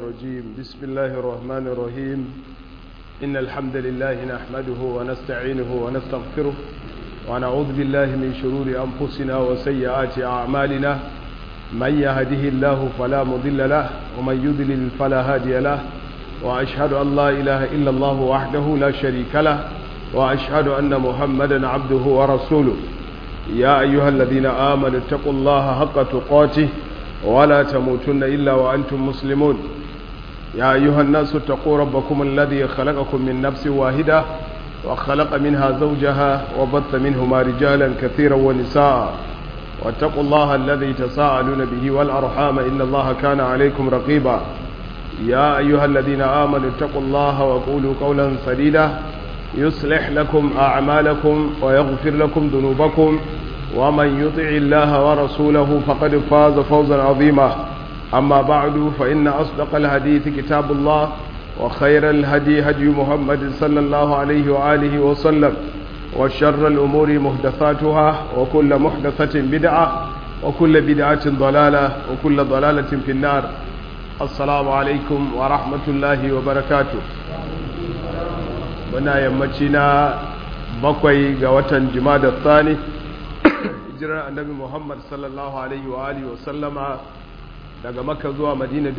الرجيم بسم الله الرحمن الرحيم إن الحمد لله نحمده ونستعينه ونستغفره ونعوذ بالله من شرور أنفسنا وسيئات أعمالنا من يهده الله فلا مضل له ومن يضلل فلا هادي له وأشهد أن لا إله إلا الله وحده لا شريك له وأشهد أن محمدا عبده ورسوله يا أيها الذين آمنوا اتقوا الله حق تقاته ولا تموتن إلا وأنتم مسلمون يا أيها الناس اتقوا ربكم الذي خلقكم من نفس واحدة وخلق منها زوجها وبث منهما رجالا كثيرا ونساء واتقوا الله الذي تساءلون به والأرحام إن الله كان عليكم رقيبا يا أيها الذين آمنوا اتقوا الله وقولوا قولا سديدا يصلح لكم أعمالكم ويغفر لكم ذنوبكم ومن يطع الله ورسوله فقد فاز فوزا عظيما أما بعد فإن أصدق الحديث كتاب الله وخير الهدي هدي محمد صلى الله عليه وآله وسلم وشر الأمور محدثاتها وكل محدثة بدعة وكل بدعة ضلالة وكل ضلالة في النار السلام عليكم ورحمة الله وبركاته muna yammaci na bakwai ga watan jimada tsani hijirar annabi muhammad sallallahu alaihi wa alihi wa sallama daga makka zuwa madina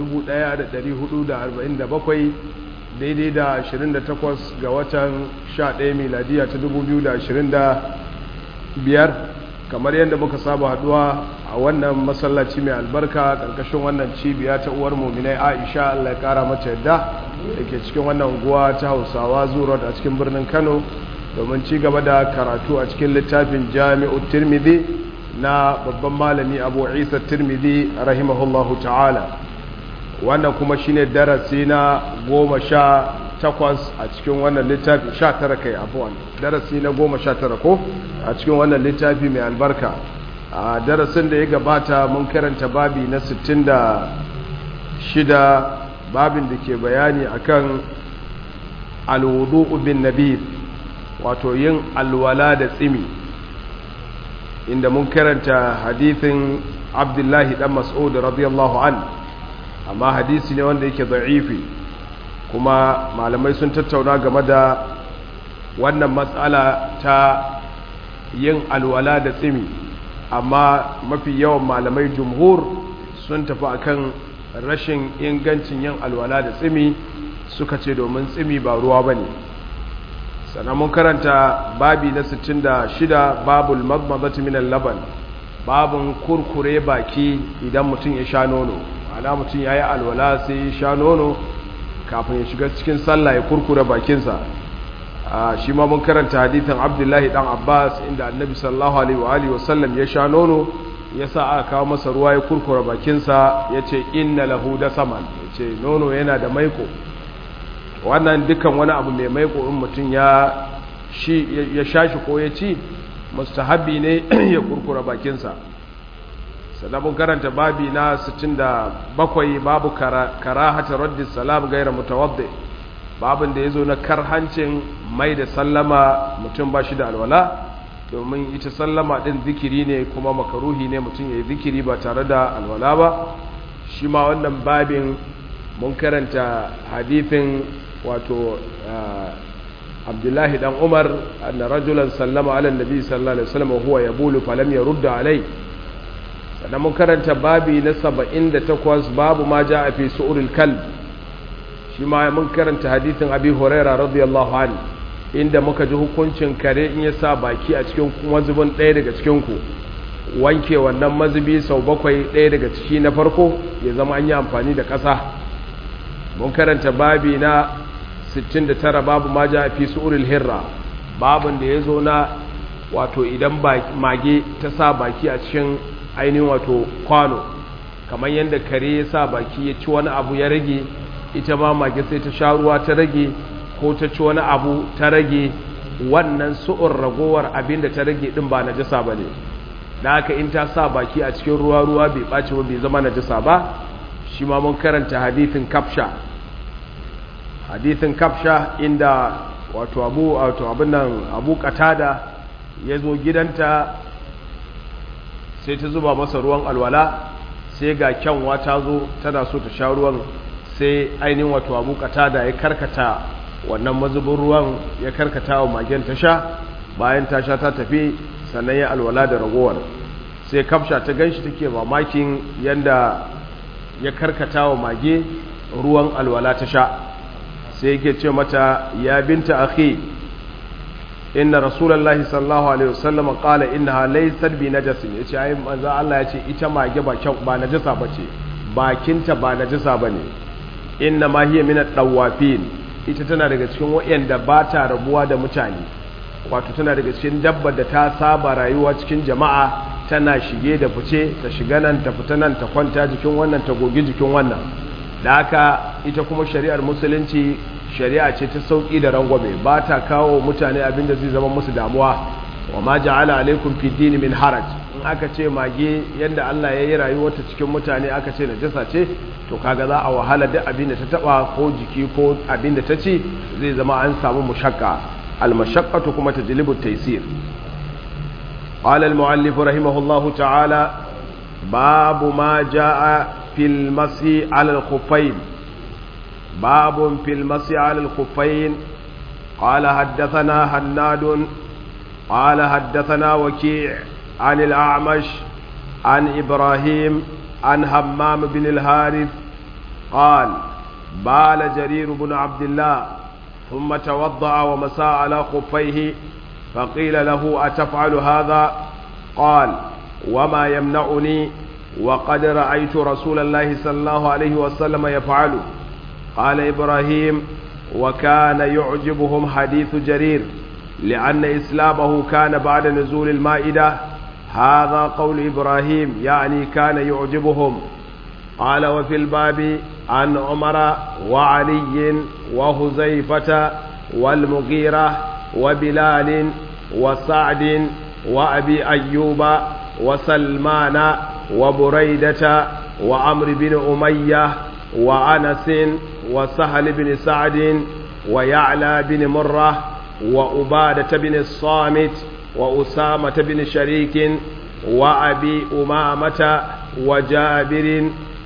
1447 daidai da 28 ga watan 11 miladiya ta 2025 kamar yadda muka saba haduwa a wannan masallaci mai albarka ƙarƙashin wannan cibiya ta uwar muminai aisha allah ya ƙara mata yadda da ke cikin wannan unguwa ta hausawa zuwa a cikin birnin kano domin ci gaba da karatu a cikin littafin jami'u tirmidhi na babban malami abu isa tirmidhi rahimahullahu ta'ala wannan kuma shine darasi na goma sha takwas a cikin wannan littafi sha tara kai abuwan darasi na goma sha tara ko a cikin wannan littafi mai albarka a darasin da ya gabata mun karanta babi na sittin da shida babin da ke bayani akan alwudu bin nabi wato yin alwala da tsimi inda mun karanta hadithin abdullahi dan mas'ud radiyallahu an amma hadisi ne wanda yake da'ifi kuma malamai sun tattauna game da wannan matsala ta yin alwala da tsimi amma mafi yawan malamai jumhur sun tafi akan rashin ingancin yin alwala da tsimi suka ce domin tsimi ba ruwa ba ne sannan mun karanta babi na 66 babul magmazati minan laban babin kurkure baki idan mutum ya sha nono ana mutum ya yi alwala sai ya sha nono kafin ya shiga cikin sallah ya kurkure bakinsa shi ma mun karanta hadithin abdullahi dan abbas inda annabi sallallahu alaihi wa sallam ya sha nono ya sa aka kawo masa ruwa ya kurkura bakinsa ya ce inna lahu da saman ya ce nono yana da maiko wannan dukkan wani abu mai maiko in mutum ya sha shi ko ya ci mustahabi ne ya kurkura bakinsa sannan karanta babi na 67 babu karahata raddi salam gaira mutawaddi babin da ya zo na karhancin mai da sallama mutum ba shi da alwala domin ita sallama ɗin zikiri ne kuma makaruhi ne mutum ya yi zikiri ba tare da alwala ba shi ma wannan babin mun karanta hadithin wato abdullahi dan umar anna rajulan sallama ala nabi sallallahu alaihi wasallam huwa yabulu falam yarudda alai sannan mun karanta babi na 78 babu ma jaa fi su'uril kalb shi ma mun karanta hadithin abi huraira radiyallahu anhu inda muka ji hukuncin kare in ya sa baki a cikin mazubin ɗaya daga cikinku wanke wannan mazubi sau bakwai ɗaya daga ciki na farko ya zama an yi amfani da ƙasa mun karanta babi na 69 babu ma ja fi su'uril hirra babin da ya zo na wato idan mage ta sa baki a cikin ainihin wato kwano kamar yadda kare ya sa baki ya ci wani abu ya rage ita ma mage sai ta sha ruwa ta rage ko ta ci wani abu ta rage wannan su'ur ragowar abin da ta rage din ba najasa ba ne da haka in ta sa baki a cikin ruwa ruwa bai ɓaci ba bai zama najasa ba shi ma mun karanta hadithin kafsha hadithin kafsha inda wato abu wato abin nan abu katada ya zo gidanta sai ta zuba masa ruwan alwala sai ga kyanwa ta zo tana so ta sha ruwan sai ainihin wato abu da ya karkata wannan mazubin ruwan ya karkata wa magen ta sha bayan ta sha ta tafi sannan ya alwala da ragowar sai kafsha ta ganshi take mamakin yanda ya karkata wa mage ruwan alwala ta sha sai yake ce mata ya binta akhi inna rasulullahi sallallahu alaihi wasallam qala innaha laysat bi najasin yace ai manzo Allah yace ita mage ba kyau ba najasa bace bakinta ba najasa bane inna ma hiya min ad-dawafin ita tana daga cikin wayanda ba ta rabuwa da mutane wato tana daga cikin dabbar da ta saba rayuwa cikin jama'a tana shige da fice ta shiga nan ta fita nan ta kwanta jikin wannan ta gogi jikin wannan da haka ita kuma shari'ar musulunci shari'a ce ta sauki da rangwame ba ta kawo mutane abin da zai zama musu damuwa wa ma ja'ala alaikum fi dini min haraj in aka ce mage yanda Allah ya yi rayuwarta cikin mutane aka ce najasa ce to kaga za a wahala duk abin da ta taba ko jiki ko abin da ta ci zai zama an samu mushakka al mashaqqatu kuma tajlibu taysir قال المؤلف رحمه الله تعالى باب ما جاء في المسي على الخفين باب في المسي على الخفين قال حدثنا هناد قال حدثنا وكيع عن الأعمش عن إبراهيم عن همام بن الهارث قال بال جرير بن عبد الله ثم توضأ ومسى على خفيه فقيل له أتفعل هذا قال وما يمنعني وقد رأيت رسول الله صلى الله عليه وسلم يفعل قال إبراهيم وكان يعجبهم حديث جرير لأن إسلامه كان بعد نزول المائدة هذا قول إبراهيم يعني كان يعجبهم قال وفي الباب عن عمر وعلي وهزيفة والمغيرة وبلال وسعد وأبي أيوب وسلمان وبريدة وعمر بن أمية وأنس وسهل بن سعد ويعلى بن مرة وأبادة بن الصامت وأسامة بن شريك وأبي أمامة وجابر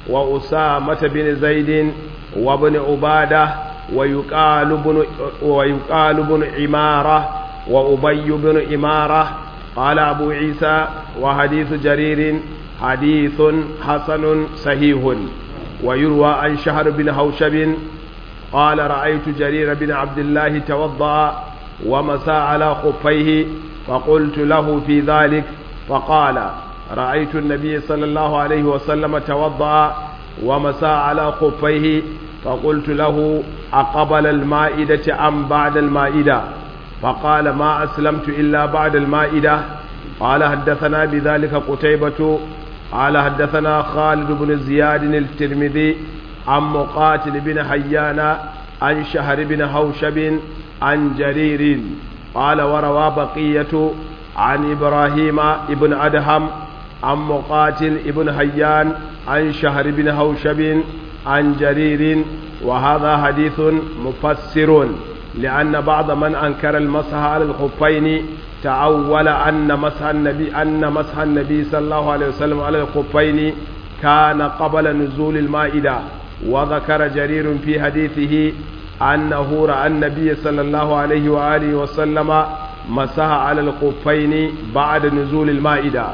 وأسامة بن زيد وابن عبادة ويقال بن ويقال بن عمارة وأبي بن إمارة قال أبو عيسى وحديث جرير حديث حسن صحيح ويروى عن شهر بن هوشب قال رأيت جرير بن عبد الله توضأ ومسى على خفيه فقلت له في ذلك فقال رأيت النبي صلى الله عليه وسلم توضأ ومسى على خفيه فقلت له أقبل المائدة أم بعد المائدة فقال ما أسلمت إلا بعد المائدة قال حدثنا بذلك قتيبة قال حدثنا خالد بن زياد الترمذي عن مقاتل بن حيان عن شهر بن هوشب عن جرير قال وروى بقية عن إبراهيم ابن أدهم عن مقاتل ابن حيان عن شهر بن هوشب عن جرير وهذا حديث مفسر لأن بعض من أنكر المسح على الخفين تعول أن مسح النبي أن مسح النبي صلى الله عليه وسلم على الخفين كان قبل نزول المائدة وذكر جرير في حديثه أنه رأى النبي صلى الله عليه وآله وسلم مسح على الخفين بعد نزول المائدة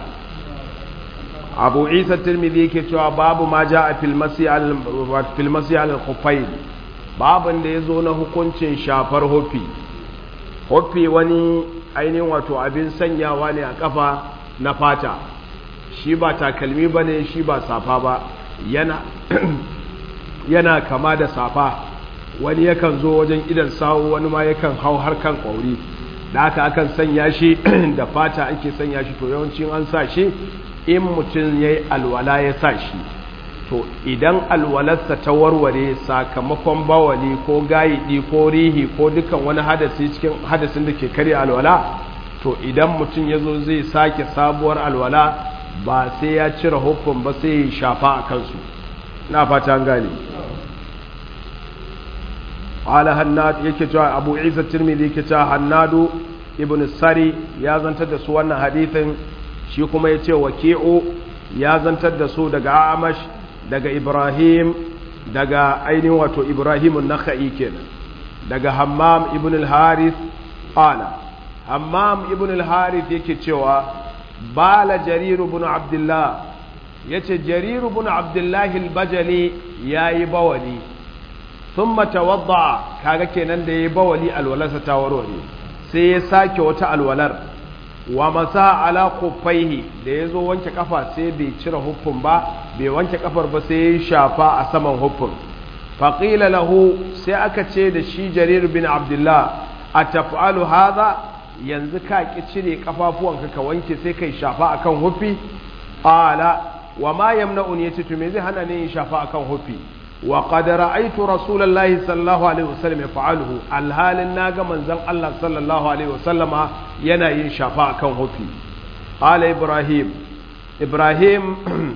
أبو عيسى الترمذي كتب باب ما جاء في المسي على في المسي على الخفين babin da ya zo na hukuncin shafar hofi hofi wani ainihin wato abin sanyawa ne a kafa na fata shi ba takalmi ba ne shi ba safa ba yana, yana kama da safa wani yakan zo wajen idan sawu wani ma yakan hau har kan ƙwauri da aka akan sanya shi da fata ake sanya shi to yawancin an sa shi in mutum ya yi alwala ya sa shi to idan alwalarsa ta warware sakamakon bawali ko gayidi ko rihi ko dukan wani hadasi cikin hadasin da ke karya alwala to idan mutum ya zo zai sake sabuwar alwala ba sai ya cire hukun ba sai ya shafa a kansu na fata gane ala hannad yake cewa abu isa tirmidhi yake cewa hannadu ibn sari ya zantar da su wannan hadithin shi kuma ya ce waki'u ya zantar da su daga amash daga ibrahim daga ainihin wato ibrahim an-nakhai kenan daga hammam ibn al-harith qala hammam ibn al-harith yake cewa bala jarir ibn abdullah yace jarir ibn abdullah al-bajali yayi bawali thumma tawadda kaga kenan da yayi bawali alwalarsa ta warware sai ya sake wata alwalar wa masa ala kuffaihi da yazo wanke kafa sai bai cire huffun ba bai wanke kafar ba sai ya shafa a saman huffun faqila lahu sai aka ce da shi jarir bin abdullah ataf'alu hadha yanzu ka ki cire kafafuwanka ka wanke sai kai shafa akan huffi qala wa ma yamna'uni yace to me zai hana ni shafa akan huffi wa qad ra'aytu rasulullahi sallallahu alaihi wasallam yaf'aluhu alhalin naga manzon Allah sallallahu alaihi wasallama yana yin shafa akan hufi qala ibrahim ibrahim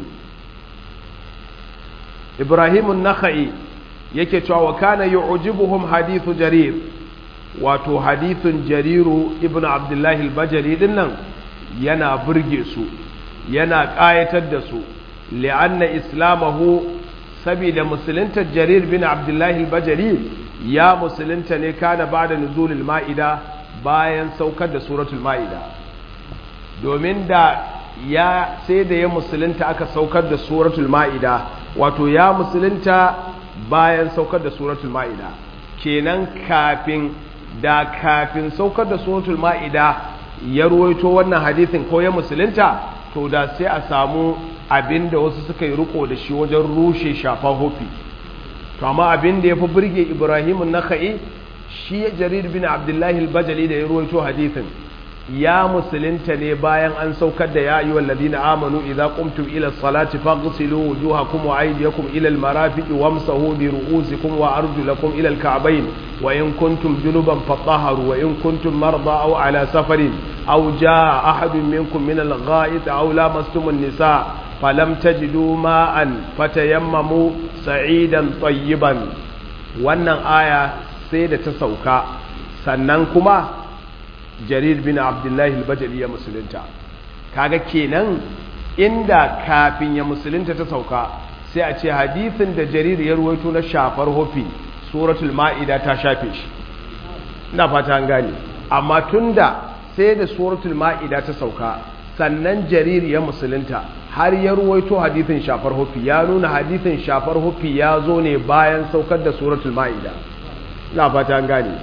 ibrahim an-nakhai yake cewa wa kana yu'jibuhum hadithu jarir wato hadithun jariru ibnu abdullahi al-bajali dinnan yana burge su yana ƙayatar da su li'anna islamahu saboda musulunta jarir bin abdullahi al-bajali ya musulunta ne kana ba da nuzulul ma'ida bayan saukar da suratul ma'ida domin da ya sai da ya musulunta aka saukar da suratul ma'ida wato ya musulunta bayan saukar da suratul ma'ida kenan kafin da kafin saukar da suratul ma'ida ya ruwaito wannan hadithin ko ya musulunta to da sai a samu abinda wasu suka yi riko da shi wajen rushe shafa hofi to amma abinda ya fi birge ibrahim naka'i shi jarir bin abdullahi al-bajali da ya ruwaito hadithin ya musulunta ne bayan an saukar da ya ayyuhal ladina amanu idza qumtum ila salati faghsilu wujuhakum wa aydiyakum ila al-marafiqi wamsahu bi ru'usikum wa arjulakum ila al-ka'bayn wa in kuntum junuban fatahharu wa in kuntum marda aw ala safarin aw jaa ahadun minkum min al-gha'it aw lamastum an-nisa falam tajidu ma'an fatayammamu sa'idan tayyiban wannan aya sai da ta sauka sannan kuma jarir bin abdullahi al-bajali ya musulunta kaga kenan inda kafin ya musulunta ta sauka sai a ce hadisin da jarir ya ruwaito na shafar hofi suratul ma'ida ta shafe shi ina fata an gane amma tunda sai da suratul ma'ida ta sauka sannan jarir ya musulunta har ya ruwaito hadisin shafar hofi ya nuna hadisin shafar hofi ya zo ne bayan saukar da suratul ma'ida ina fata an gane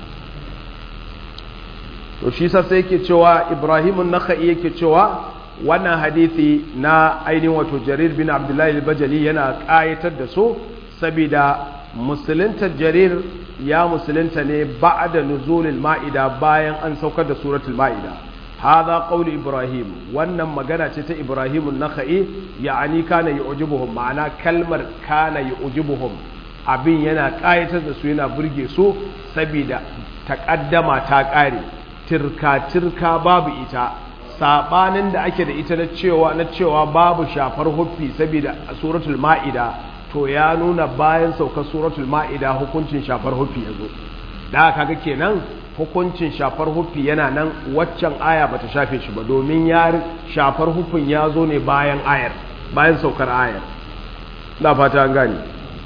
to shi sa sai yake cewa ibrahimun nakhai yake cewa wannan hadisi na ainihin wato jarir bin abdullahi al-bajali yana kayatar da su saboda musulunta jarir ya musulunta ne ba'da nuzulil ma'ida bayan an saukar da suratul ma'ida hadha qawli ibrahim wannan magana ce ta ibrahimun nakhai ya'ani kana yu'jibuhum ma'ana kalmar kana yu'jibuhum abin yana kayatar da su yana burge su saboda takaddama ta kare tirka-tirka babu ita sabanin da ake da ita na cewa na cewa babu shafar huffi saboda suratul ma'ida to ya nuna bayan saukar suratul ma'ida hukuncin shafar huffi yazo da kaga kenan hukuncin shafar huffi yana nan waccan aya bata shafe shi ba domin ya shafar huffin ya zo ne bayan ayar bayan saukar ayar na fata an gane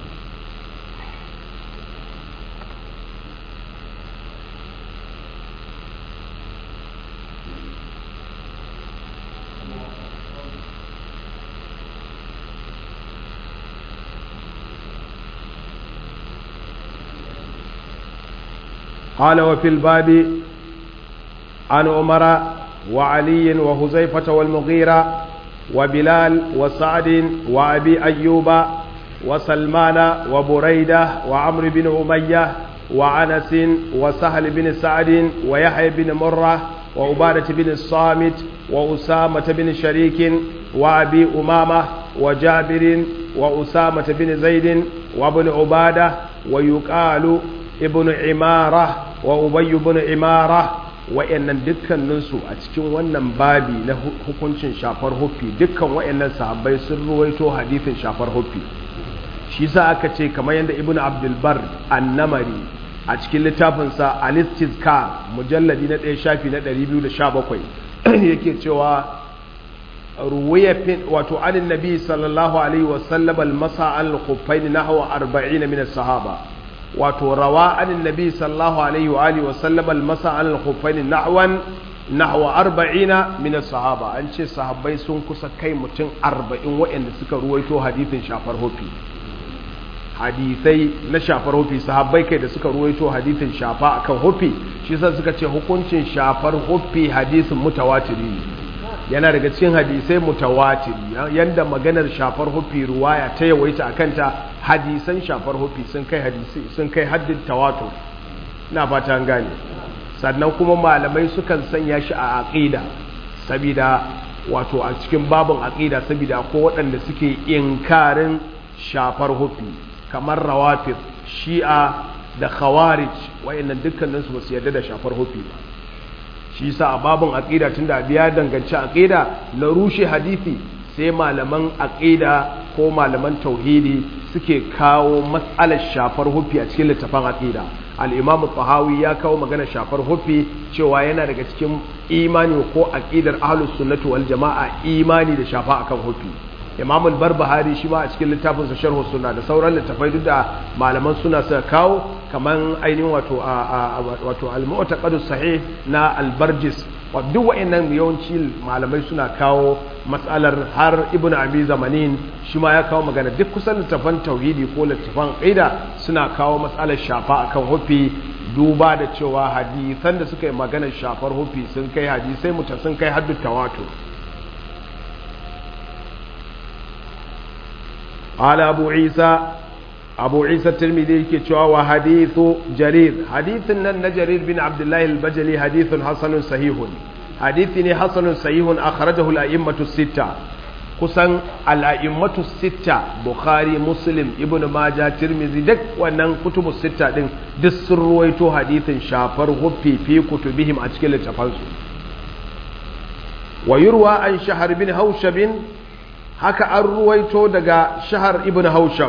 قال وفي الباب عن عمر وعلي وهزيفة والمغيرة وبلال وسعد وأبي أيوب وسلمان وبريدة وعمرو بن أمية وعنس وسهل بن سعد ويحيى بن مرة وعبادة بن الصامت وأسامة بن شريك وأبي أمامة وجابر وأسامة بن زيد وابن عبادة ويقال ibn imara wa ubayyu ibn imara wa'annan dukkaninsu a cikin wannan babi na hukuncin shafar huffi dukkan wa'annan sahabbai sun ruwaito hadithin shafar huffi shi sa aka ce kamar yadda ibn abdulbar annamari a cikin littafinsa alistizkar mujalladi na ɗaya shafi na 217 yake cewa ruwaya wato anin nabi sallallahu alaihi wasallam al-masa al-khuffain nahwa 40 min as-sahaba wato rawa anin nabi sallallahu alaihi wa alihi wasallam al-masa al-khuffain nahwan nahwa 40 min as-sahaba an ce sahabbai sun kusa kai mutum 40 waɗanda suka ruwaito hadithin shafar hofi hadisai na shafar hofi sahabbai kai da suka ruwaito hadithin shafa akan hofi shi sa suka ce hukuncin shafar hofi hadisin mutawatiri ne yana daga cikin hadisai mutawatiri yanda maganar shafar hofi ruwaya ta yawaita akan ta hadisan shafar hofi sun kai hadisi sun kai haddin tawatur ina fata an gane sannan kuma malamai sukan sanya shi a aqida saboda wato a cikin babin aqida saboda ko waɗanda suke inkarin shafar hofi kamar rawafid shi'a da khawarij wayannan dukkaninsu ba su yarda da shafar hofi ba shi yasa a babin aqida tunda biya danganci aqida na rushe hadisi sai malaman aqida ko malaman tauhidi suke kawo matsalar shafar hufi a cikin littafin aqida al-imam tahawi ya kawo magana shafar hufi cewa yana daga cikin imani ko aqidar ahlus sunnati wal jamaa imani da shafa akan hufi imam al-barbahari shi ma a cikin littafin sa sharh sunna da sauran littafai duk da malaman suna suka kawo kaman ainihin wato wato al-mu'taqad sahih na al-barjis wa duk wa'annan yawanci malamai suna kawo matsalar har ibnu abi zamanin shi ma ya kawo magana duk kusan littafan tauhidi ko littafan qaida suna kawo matsalar shafa akan hufi duba da cewa hadisan da suka yi maganar shafar hufi sun kai hadisai muta sun kai haddu tawatur قال أبو عيسى أبو عيسى الترمذي كتشوا وحديث جرير حديث أن جرير بن عبد الله البجلي حديث حسن صحيح حديث حسن صحيح أخرجه الأئمة الستة kusan al'a'immatu sitta bukhari muslim ibn maja tirmizi duk wannan kutubu sitta din duk sun ruwaito hadithin shafar huffi fi kutubihim a cikin littafansu wa yurwa an shahar bin haushabin haka an ruwaito daga shahar ibn haushab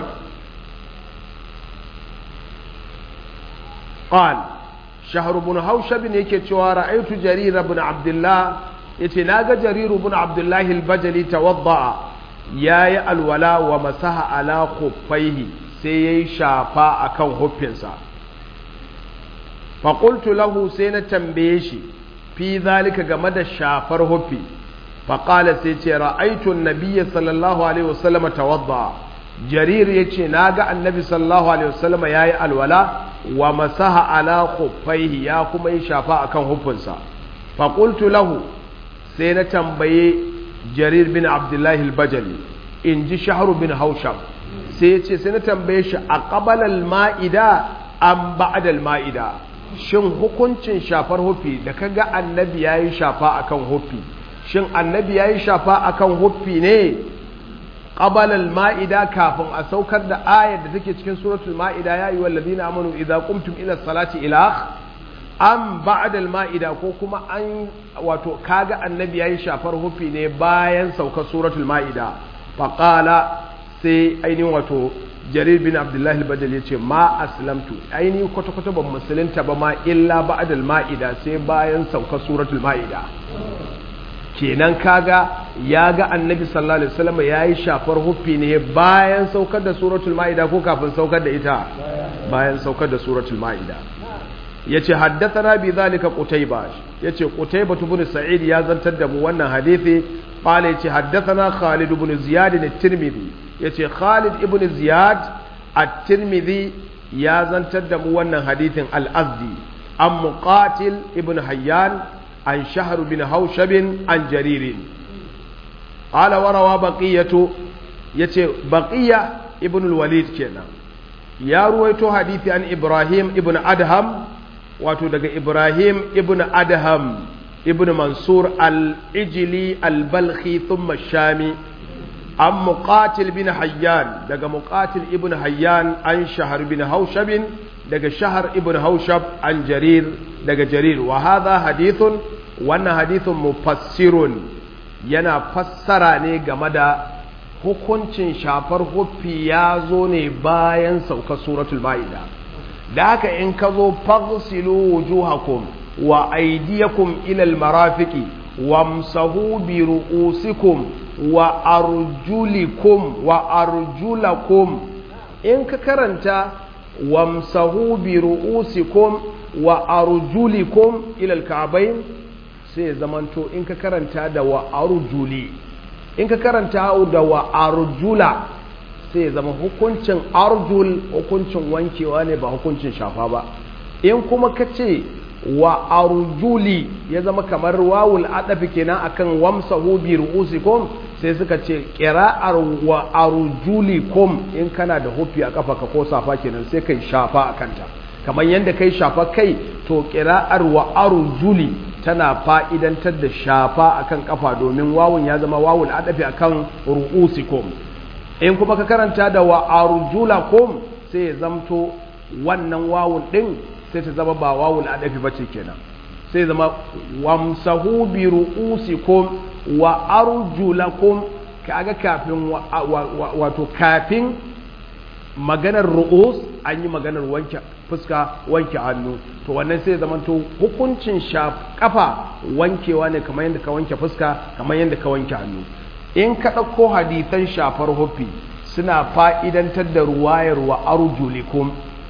qal shahar ibn haushab ne yake cewa ra'aytu jarir ibn abdullah yace naga jarir ibn abdullah al-bajali tawadda yayi alwala wa masaha ala khuffaihi sai yayi shafa akan huffinsa fa qultu lahu sai na tambaye shi fi zalika game da shafar huffi faƙala sai ce ra'aitun nabiya sallallahu alaihi wasallama tawadda jarir ya ce na ga annabi sallallahu alaihi wasallama ya yi alwala wa masaha ala khuffaihi ya kuma yi shafa akan hufunsa faƙultu lahu sai na tambaye jarir bin abdullahi al-bajali in ji shahru bin hausham sai ya ce sai na tambaye shi a ƙabalal ma'ida an ba'adal ma'ida shin hukuncin shafar hufi da kaga annabi ya yi shafa akan hufi shin annabi ya yi shafa akan huffi ne ƙabalal ma'ida kafin a saukar da ayar da take cikin suratul ma'ida ya yi wallazi na amanu idan kumtum ila salati ila an ba'adal ma'ida ko kuma an wato kaga annabi ya yi shafar huffi ne bayan saukar suratul ma'ida faƙala sai ainihin wato jarir bin abdullahi al-badal ya ce ma aslamtu ainihin kwata-kwata ban musulunta ba ma illa ba'adal ma'ida sai bayan saukar suratul ma'ida kenan kaga ya ga annabi sallallahu alaihi wasallam ya yi shafar huffi ne bayan saukar da suratul ma'ida ko kafin saukar da ita bayan saukar da suratul ma'ida yace haddathana bi zalika qutayba yace qutayba ibn sa'id ya zantar da mu wannan hadisi qala yace haddathana khalid ibn ziyad at-tirmidhi yace khalid ibn ziyad at-tirmidhi ya zantar da mu wannan hadisin al-azdi an muqatil ibn hayyan عن شهر بن هوشب عن جرير قال وروى بقية يتي بقية ابن الوليد كنا يا رويتو حديث عن إبراهيم ابن أدهم واتو دقى إبراهيم ابن أدهم ابن منصور الإجلي البلخي ثم الشامي عن مقاتل بن حيان دقى مقاتل ابن حيان عن شهر بن هوشب دقى شهر ابن هوشب عن جرير daga jarir wa hadha hadithun wannan hadithun mufassirun yana fassara ne game da hukuncin shafar huffi ya zo ne bayan saukar suratul ma'ida da haka in ka zo faghsilu wujuhakum wa aydiyakum ila almarafiqi wamsahu bi ru'usikum wa arjulikum wa arjulakum in ka karanta wamsahu bi ru'usikum wa arjulikum ila al-ka'bayn sai zamanto in ka karanta da wa arjuli in ka karanta da wa arjula sai zama hukuncin arjul hukuncin wankewa ne ba hukuncin shafa ba in kuma ka ce wa arjuli ya zama kamar wawul adafi kenan akan wamsahu bi ru'usikum sai suka ce qira'ar wa arjulikum in kana da hufi a kafa ka ko safa kenan sai kai shafa a kanta kamar yadda kai shafa kai to qira'ar wa arjuli tana fa'idantar da shafa akan kafa domin wawun ya zama wawul adafi akan ru'usikum in kuma ka karanta da wa arjulakum sai ya zamto wannan wawun din sai ta zama ba wawul adafi bace kenan sai zama wamsahu bi ru'usikum wa arjulakum kaga kafin wato kafin maganar ru'us an yi maganar wanke fuska wanke hannu to wannan sai zama to hukuncin kafa wankewa ne kamar yadda ka wanke fuska kamar yadda ka wanke hannu in ka ɗauko hadithan shafar hufi suna fa'idantar da ruwayar wa arjulikum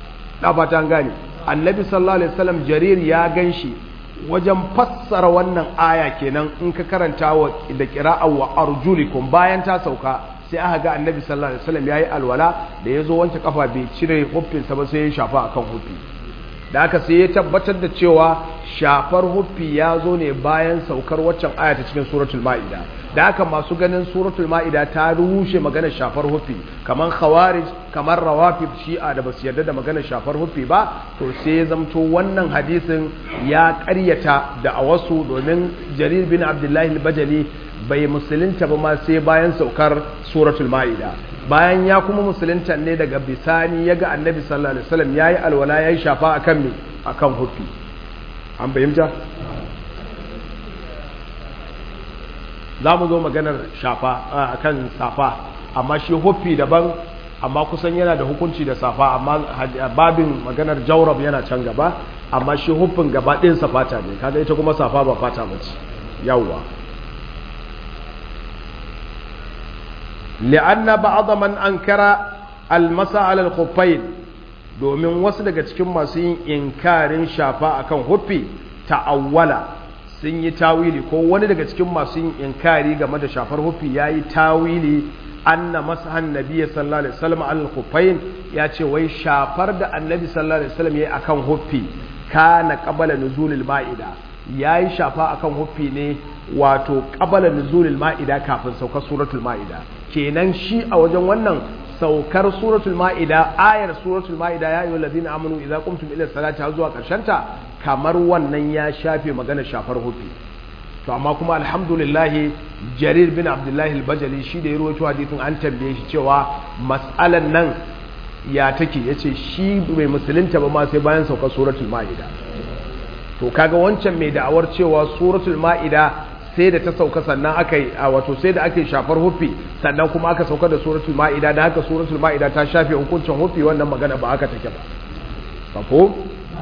na fatan gane annabi sallallahu alaihi wasallam jarir ya ganshi wajen fassara wannan aya kenan in ka karanta wa da qira'a wa arjulikum bayan ta sauka sai aka ga annabi sallallahu alaihi wasallam yayi alwala da yazo wanke kafa bai cire huffin sa ba sai ya shafa akan huffi da haka sai ya tabbatar da cewa shafar huffi ya zo ne bayan saukar waccan aya ta cikin suratul ma'ida da haka masu ganin suratul ma'ida ta rushe maganar shafar huffi kamar khawarij kamar rawafid shi'a da basu yarda da maganar shafar huffi ba to sai ya zamto wannan hadisin ya karyata da a wasu domin jarir bin abdullahi al-bajali bai musulunta ba ma sai bayan saukar suratul ma'ida bayan ya kuma musulunta ne daga bisani ya ga annabi sallallahu alaihi wasallam yayi alwala yayi shafa akan me akan huffi an bayyanta za mu zo maganar shafa akan safa amma shi huffi daban amma kusan yana da hukunci da safa amma babin maganar jaurab yana can gaba amma shi huffin gaba ɗin safata ne kaga ita kuma safa ba fata ba ce yawwa li'anna ba'dha man ankara al-masa 'ala al-khuffayn domin wasu daga cikin masu yin inkarin shafa akan huffi ta'awwala sun yi tawili ko wani daga cikin masu yin inkari game da shafar huffi yayi tawili anna masahan nabiyyi sallallahu alaihi wasallam al-khuffayn ya ce wai shafar da annabi sallallahu alaihi wasallam yayi akan huffi kana qabala nuzulil ma'ida yayi shafa akan huffi ne wato qabala nuzulil ma'ida kafin saukar suratul ma'ida kenan shi a wajen wannan saukar suratul ma'ida ayar suratul ma'ida ya yi ladina amanu idza qumtum ila salati har zuwa ta kamar wannan ya shafe magana shafar hufi to amma kuma alhamdulillah jarir bin abdullahi al-bajali shi da ya rawaito hadisin an tambaye shi cewa mas'alan nan ya take yace shi bai musulunta ba ma sai bayan saukar suratul ma'ida to kaga wancan mai da'awar cewa suratul ma'ida sai da ta sauka sannan aka yi a wato sai da aka yi shafar hufi sannan kuma aka sauka da suratul ma'ida da haka suratul ma'ida ta shafe hukuncin hufi wannan magana ba aka take ba safo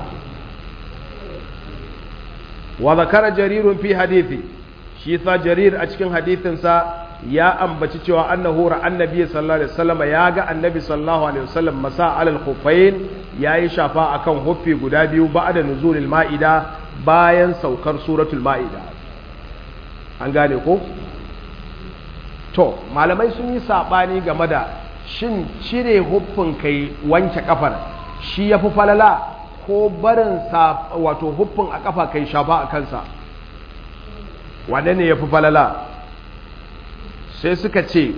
wa zakara jarirun fi hadithi shi sa jarir a cikin hadithinsa ya ambaci cewa annahu ra annabi sallallahu alaihi wasallam ya ga annabi sallallahu alaihi wasallam masa alal khuffain yayi shafa akan huffi guda biyu ba'da nuzulil ma'ida bayan saukar suratul ma'ida an gane ko to malamai sun yi saɓani game da shin cire huffin kai wanke kafar shi ya fi falala ko barin wato huffin a kafa kai shafa a kansa wane ne ya fi falala sai suka ce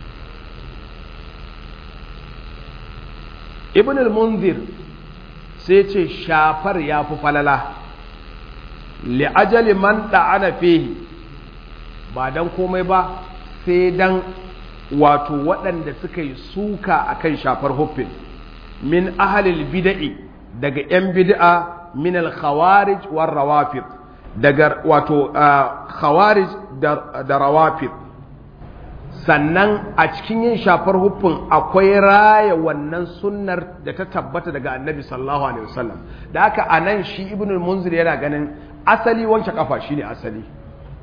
ibn al-munzir sai ce shafar ya fi falala li'ajali man da'ana fihi ba dan komai ba sai dan wato waɗanda suka yi suka akan shafar huffin min ahalil bida'i daga 'yan bid'a min al-khawarij war rawafid daga wato khawarij da rawafid sannan a cikin yin shafar huffin akwai raya wannan sunnar da ta tabbata daga annabi sallallahu alaihi wasallam da haka anan shi ibnul munzir yana ganin asali wanke kafa shine asali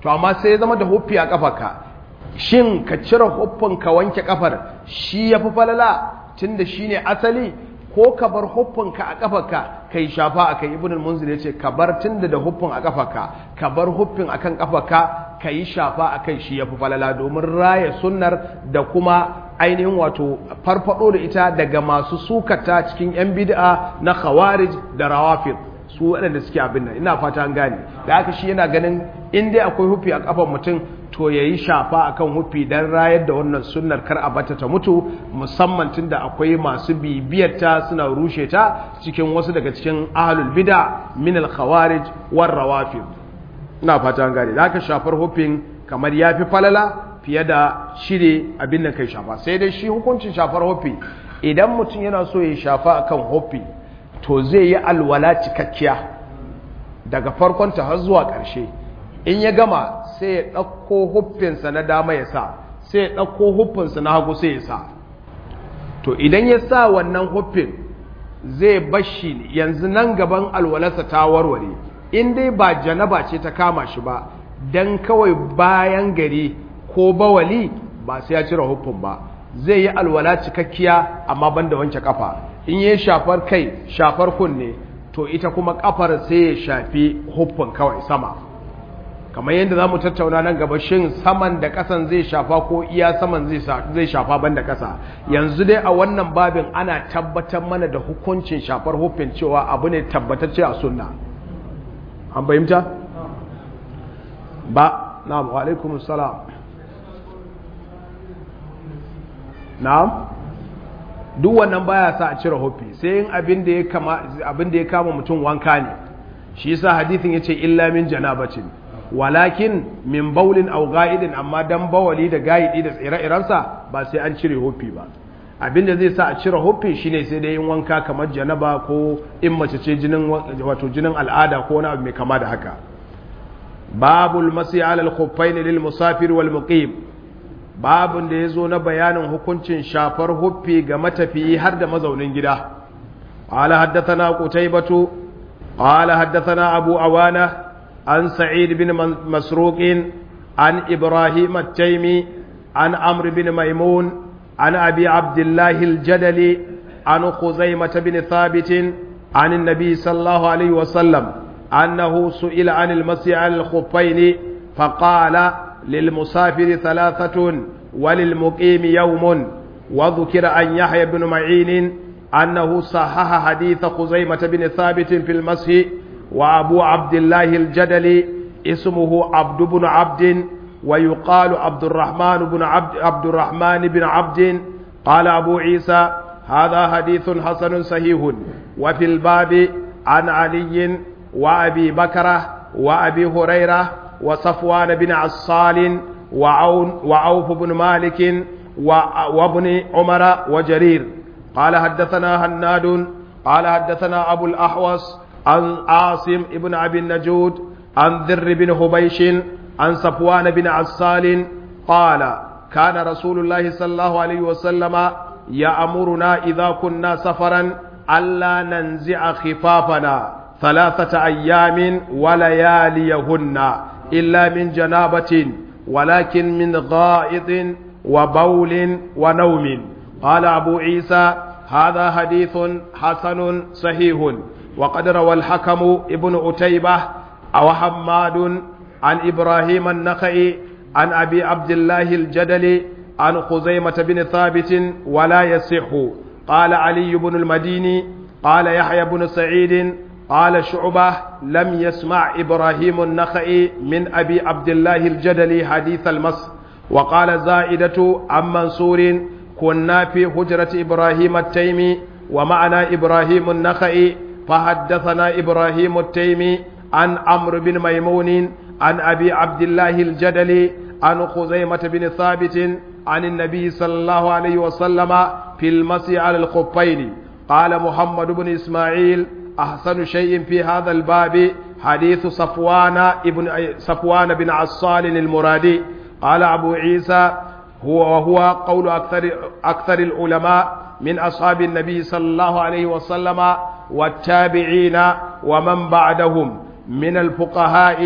to amma sai ya zama da huffi a kafarka shin ka cire huffin ka wanke kafar shi ya fi falala tun da shi ne asali ko ka bar huffinka a kafarka kai shafa a kai ibn al-munzir ya ce ka bar tun da huffin a kafarka ka bar huffin a kan kafarka ka yi shafa a kai shi ya fi falala domin raya sunnar da kuma ainihin wato farfado da ita daga masu sukata cikin 'yan bid'a na khawarij da rawafid su waɗanda suke abin nan ina fata an gane da haka shi yana ganin in dai akwai hufi a kafan mutum to ya yi shafa akan hufi don rayar da wannan sunnar kar a bata ta mutu musamman tun da akwai masu bibiyar ta suna rushe ta cikin wasu daga cikin ahlul bid'a min al khawarij war rawafid ina fata an gane da haka shafar hufin kamar yafi falala fiye da shire abin da kai shafa sai dai shi hukuncin shafar hufi idan mutum yana so ya shafa akan hufi to zai yi alwala cikakkiya daga farkonta har zuwa ƙarshe in ya gama sai ya ɗauko huffinsa na dama ya sa sai ya ɗauko huffinsa na hagu sai ya sa to idan ya sa wannan huffin zai bashi yanzu nan gaban alwalarsa ta warware in dai ba janaba ce ta kama shi ba don kawai bayan gari ko bawali ba sai ya cire huffin ba zai yi alwala cikakkiya amma banda wanke kafa in yi shafar kai shafar kunne to ita kuma kafar sai ya shafi huffin kawai sama kamar yadda za mu tattauna nan gaba shin saman da kasan zai shafa ko iya saman zai shafa banda kasa yanzu dai a wannan babin ana tabbatar mana da hukuncin shafar huffin cewa abu ne tabbatacce a sunna an fahimta ba na'am wa alaikum salam na'am duk wannan baya sa a cire huffi sai yin abin da ya kama abin da ya kama mutum wanka ne shi yasa hadithin yace illa min janabatin walakin min baulin aw ga'idin amma dan bawali da ga'idi da tsire-irensa ba sai an cire huffi ba abin da zai sa a cire huffi shine sai dai yin wanka kamar janaba ko in mace ce jinin wato jinin al'ada ko wani abu mai kama da haka babul masi ala al-khuffain lil musafir wal muqim babun da yazo na bayanin hukuncin shafar huffi ga matafiyi har da mazaunin gida qala haddathana qutaybatu qala haddathana abu awana an sa'id bin masruq an ibrahim at-taymi an amr bin maimun an abi abdullah al-jadali an khuzaimah bin thabit عن النبي صلى الله عليه وسلم أنه سئل عن المسيح على الخفين فقال للمسافر ثلاثة وللمقيم يوم وذكر أن يحيى بن معين أنه صحح حديث خزيمة بن ثابت في المسح وأبو عبد الله الجدلي اسمه عبد بن عبد ويقال عبد الرحمن بن عبد عبد الرحمن بن عبد قال أبو عيسى هذا حديث حسن صحيح وفي الباب عن علي وأبي بكرة وأبي هريرة وصفوان بن عصال وعون وعوف بن مالك وابن عمر وجرير قال حدثنا هناد قال حدثنا أبو الأحوص عن عاصم بن أبي النجود عن ذر بن هبيش عن صفوان بن عصال قال كان رسول الله صلى الله عليه وسلم يأمرنا إذا كنا سفرا ألا ننزع خفافنا ثلاثة أيام ولياليهن إلا من جنابة ولكن من غائط وبول ونوم قال أبو عيسى هذا حديث حسن صحيح وقد روى الحكم ابن أتيبة أو حماد عن إبراهيم النخعي عن أبي عبد الله الجدلي عن خزيمة بن ثابت ولا يصح قال علي بن المديني قال يحيى بن سعيد قال شعبة لم يسمع إبراهيم النخعي من أبي عبد الله الجدلي حديث المس وقال زائدة عن منصور كنا في حجرة إبراهيم التيمي ومعنا إبراهيم النخعي فحدثنا إبراهيم التيمي عن عمرو بن ميمون عن أبي عبد الله الجدلي عن خزيمة بن ثابت عن النبي صلى الله عليه وسلم في المسي على الخفين قال محمد بن إسماعيل أحسن شيء في هذا الباب حديث صفوان ابن صفوان بن عصال المرادي قال أبو عيسى هو وهو قول أكثر أكثر العلماء من أصحاب النبي صلى الله عليه وسلم والتابعين ومن بعدهم من الفقهاء